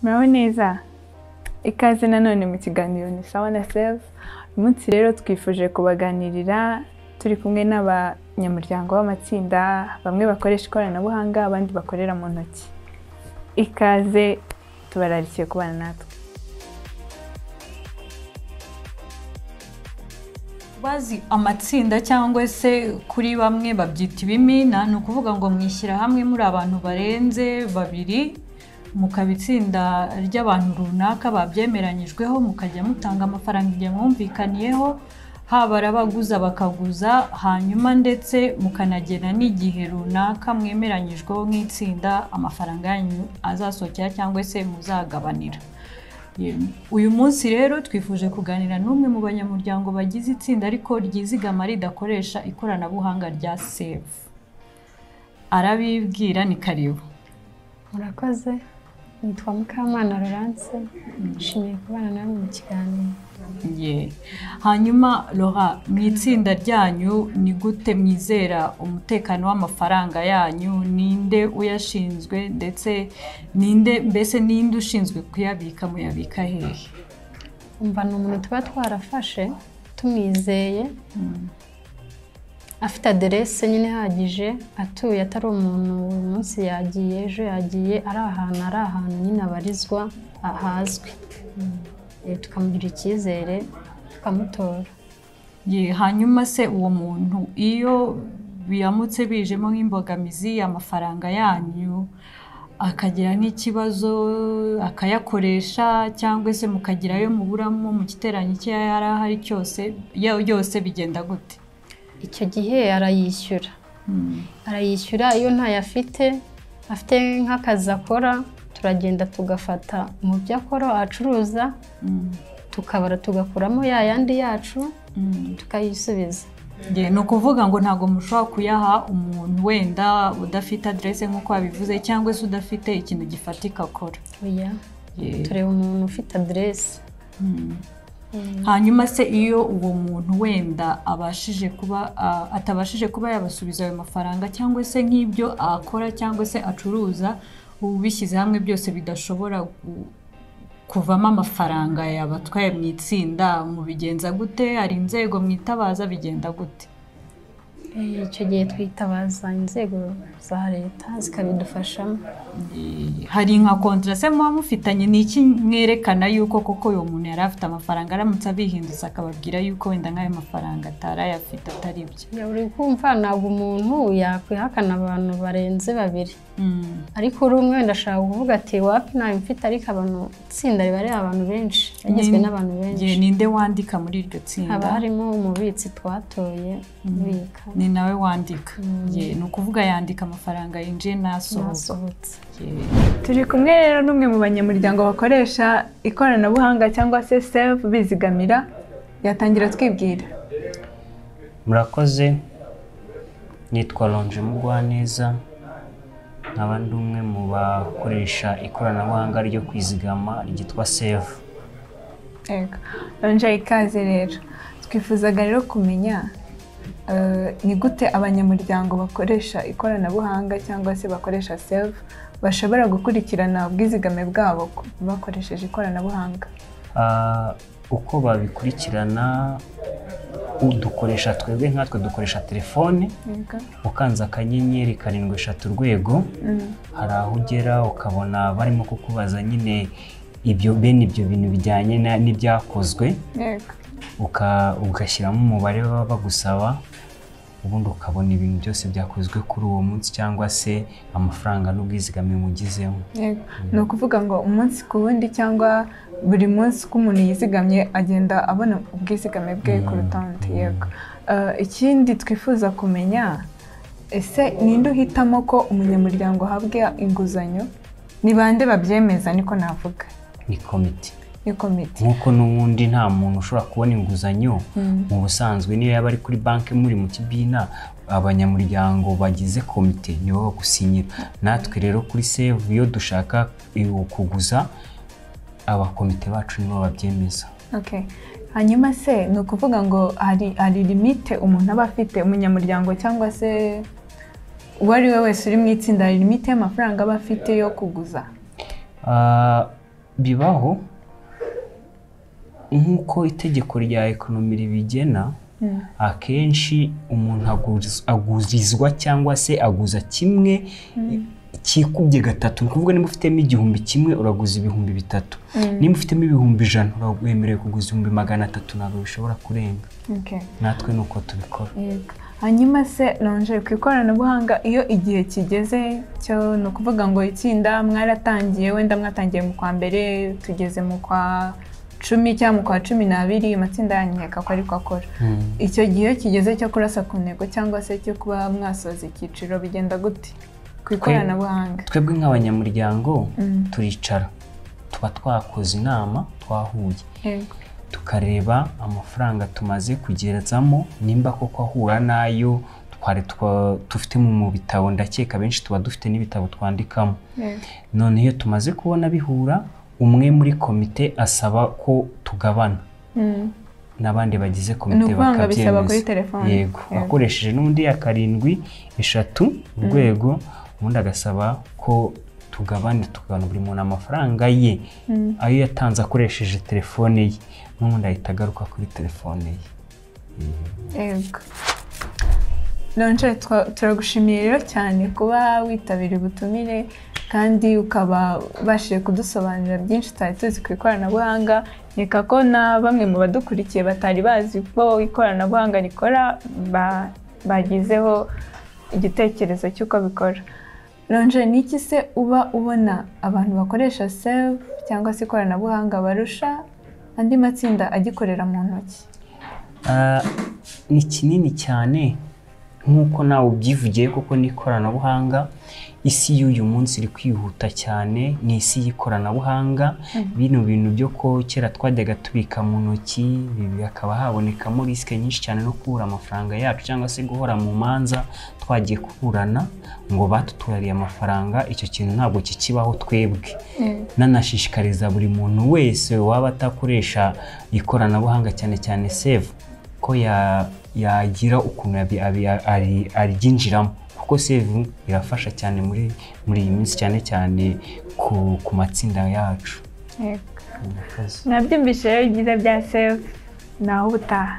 muraho neza ikaze nanone mu kiganiro ni sawa na sefu uyu munsi rero twifuje kubaganirira turi kumwe n'abanyamuryango b'amatsinda bamwe bakoresha ikoranabuhanga abandi bakorera mu ntoki ikaze tubararikiye kubana natwe bazi amatsinda cyangwa se kuri bamwe babyita ibimina ni ukuvuga ngo mwishyira hamwe muri abantu barenze babiri mukaba itsinda ry'abantu runaka babyemeranyijweho mukajya mutanga amafaranga igihe mwumvikaniyeho haba arabaguza bakaguza hanyuma ndetse mukanagena n'igihe runaka mwemeranyijweho nk'itsinda amafaranga yanyu azasohokera cyangwa se muzagabanira uyu munsi rero twifuje kuganira n'umwe mu banyamuryango bagize itsinda ariko ryizigama ridakoresha ikoranabuhanga rya sefu arabibwira ni karibu murakoze nitwa mukamana Laurence nishimiye kubana namwe mu kiganiro Ye. hanyuma Laura mu itsinda ryanyu ni gute mwizera umutekano w'amafaranga yanyu ninde uyashinzwe ndetse ninde mbese ninde ushinzwe kuyabika muyabika hehe umva ni umuntu tuba twarafashe tumwizeye afite aderese nyine ihagije atuye atari umuntu uyu munsi yagiye ejo yagiye ari ahantu ari ahantu nyine abarizwa ahazwi Eh, tukamugira icyizere tukamutora Ye, hanyuma se uwo muntu iyo biramutse bijemo nk'imbogamizi amafaranga yanyu akagira nk'ikibazo akayakoresha cyangwa se mukagira ayo muburamo mu giteranyo icyo yari ahari cyose yo- yose bigenda gute icyo gihe arayishyura arayishyura iyo ntayafite afite nk'akazi akora turagenda tugafata mu byo akora acuruza Mm. tukabara tugakuramo ya yandi yacu Mm. tukayisubiza Ye, ni ukuvuga ngo ntabwo mushobora kuyaha umuntu wenda udafite aderese nk'uko wabivuze cyangwa se udafite ikintu gifatika akora oya Ye. tureba umuntu ufite aderese Mm. hanyuma se iyo uwo muntu wenda abashije kuba a- atabashije kuba yabasubiza ayo mafaranga cyangwa se nk'ibyo akora cyangwa se acuruza ubu bishyize hamwe byose bidashobora gu- kuvamo amafaranga yabatwaye mu itsinda mubigenza gute hari inzego mwitabaza bigenda gute Eh, icyo gihe twitabaza inzego za leta zikabidufashamo Eh, hari nka kontrase muba mufitanye ni iki mwerekana yuko koko uyu muntu yari afite amafaranga aramutse abihindutse akababwira yuko wenda nk'ayo mafaranga atari ayafite atari byo Ya, uri kumva ntabwo umuntu yakwihakana abantu barenze babiri Mm, ariko uri umwe wenda ashobora kuvuga ati wapi ntayo mfite ariko abantu itsinda riba ari abantu benshi rigizwe Ni- n'abantu benshi ye, ninde wandika muri iryo haba tsinda harimo umubitsi twatoye ubika ni nawe wandika Ye, ni ukuvuga yandika amafaranga yinjiye n'asohoka nasohotse Ye. turi kumwe rero n'umwe mu banyamuryango bakoresha ikoranabuhanga cyangwa se sefu bizigamira yatangira twibwira murakoze nitwa ronje mugwaneza nkaba ndi umwe mu bakoresha ikoranabuhanga ryo kwizigama ryitwa sevu Yego ronje ikaze rero twifuzaga rero kumenya eh, ni gute abanyamuryango bakoresha ikoranabuhanga cyangwa se bakoresha sefu bashobora gukurikirana ubwizigame bwabo ku- bakoresheje ikoranabuhanga Ah, uko babikurikirana udukoresha twebwe nkatwe dukoresha telefone Yego. ukanze akanyenyeri karindwi eshatu urwego Mm. hari aho ugera ukabona barimo kukubaza nyine ibyo bene ibyo bintu bijyanye na- n'ibyakozwe Yego. uka- ugashyiramo umubare baba bagusaba ubundi ukabona ibintu byose byakozwe kuri uwo munsi cyangwa se amafaranga n'ubwizigame mugizemo Yego. ni ukuvuga ngo umunsi ku wundi cyangwa buri munsi ko umuntu yizigamye agenda abona ubwizigame bwe ku rutonde yego Eh, ikindi twifuza kumenya ese ninde uhitamo ko umunyamuryango ahabwa inguzanyo ni bande babyemeza niko navuga ni komite ni komite nk'uko n'ubundi nta muntu ushobora kubona inguzanyo mu busanzwe niyo yaba ari kuri banki muri mu kibina abanyamuryango bagize komite nibo bagusinyira natwe rero kuri sevu iyo dushaka eh, kuguza abakomite bacu nibo babyemeza Okay. hanyuma se ni ukuvuga ngo hari hari limite umuntu aba afite umunyamuryango cyangwa se uwo ari we wese uri mu itsinda hari limite y'amafaranga aba afite yo kuguza Ah, bibaho nk'uko itegeko rya ekonomi ribigena akenshi umuntu aguriz- agurizwa cyangwa se aguza kimwe cyikubye gatatu ni ukuvuga niba ufitemo igihumbi kimwe uraguza ibihumbi bitatu niba ufitemo ibihumbi ijana urawemerewe kuguza ibihumbi magana atatu ntabwo bishobora kurenga Okay. natwe ni uko tubikora Yego. hanyuma se nonje ku ikoranabuhanga iyo igihe kigeze cyo ni ukuvuga ngo itsinda mwaratangiye wenda mwatangiye mu kwa mbere tugeze mu kwa cumi cyangwa mu kwa cumi n'abiri amatsinda yanyereka ko ariko akora Mm. icyo gihe kigeze cyo kurasa ku ntego cyangwa se cyo kuba mwasoza icyiciro bigenda gute ku ikoranabuhanga twebwe nk'abanyamuryango Mm. turicara tuba twakoze inama twahuye Yego. tukareba amafaranga tumaze kugezamo nimba koko ahura n'ayo twari twa- dufite mu bitabo ndakeka benshi tuba dufite n'ibitabo twandikamo Yego. none iyo tumaze kubona bihura umwe muri komite asaba ko tugabana Mm. n'abandi bagize ni komite ukuvanga bisaba kuri bakabyemeza telefone yego Yego. akoresheje n'undi ya karindwi eshatu urwego ubundi agasaba ko tugabane tukagabana buri muntu amafaranga ye Mm. ayo yatanze akoresheje telefone ye n'ubundi ahita agaruka kuri telefone ye Yego. Lonje twa- turagushimiye rero cyane kuba witabira ubutumire kandi ukaba ubashije kudusobanurira byinshi tutari tuzi ku ikoranabuhanga nkeka ko na bamwe mu badukurikiye batari bazi ko ikoranabuhanga rikora ba- bagizeho igitekerezo cy'uko bikora lonje ni iki se uba ubona abantu bakoresha save cyangwa se ikoranabuhanga barusha andi matsinda agikorera mu ntoki Ah, ni kinini cyane nk'uko nawe ubyivugiye kuko n'ikoranabuhanga isi y'uyu munsi iri kwihuta cyane ni isi y'ikoranabuhanga bino bintu byo ko kera twajyaga tubika mu ntoki ibi hakaba habonekamo risike nyinshi cyane no kubura amafaranga yacu cyangwa se guhora mu manza twagiye kuburana ngo batutwariye amafaranga icyo kintu ntabwo kikibaho twebwe nanashishikariza buri muntu wese waba atakoresha ikoranabuhanga cyane cyane save ko ya- yagira ukuntu yabi- abi- ari- aryinjiramo kuko save irafasha cyane muri muri iyi minsi cyane cyane ku, ku matsinda yacu Yego. mwabyumvishije rero ibyiza bya sefu naho ubutaha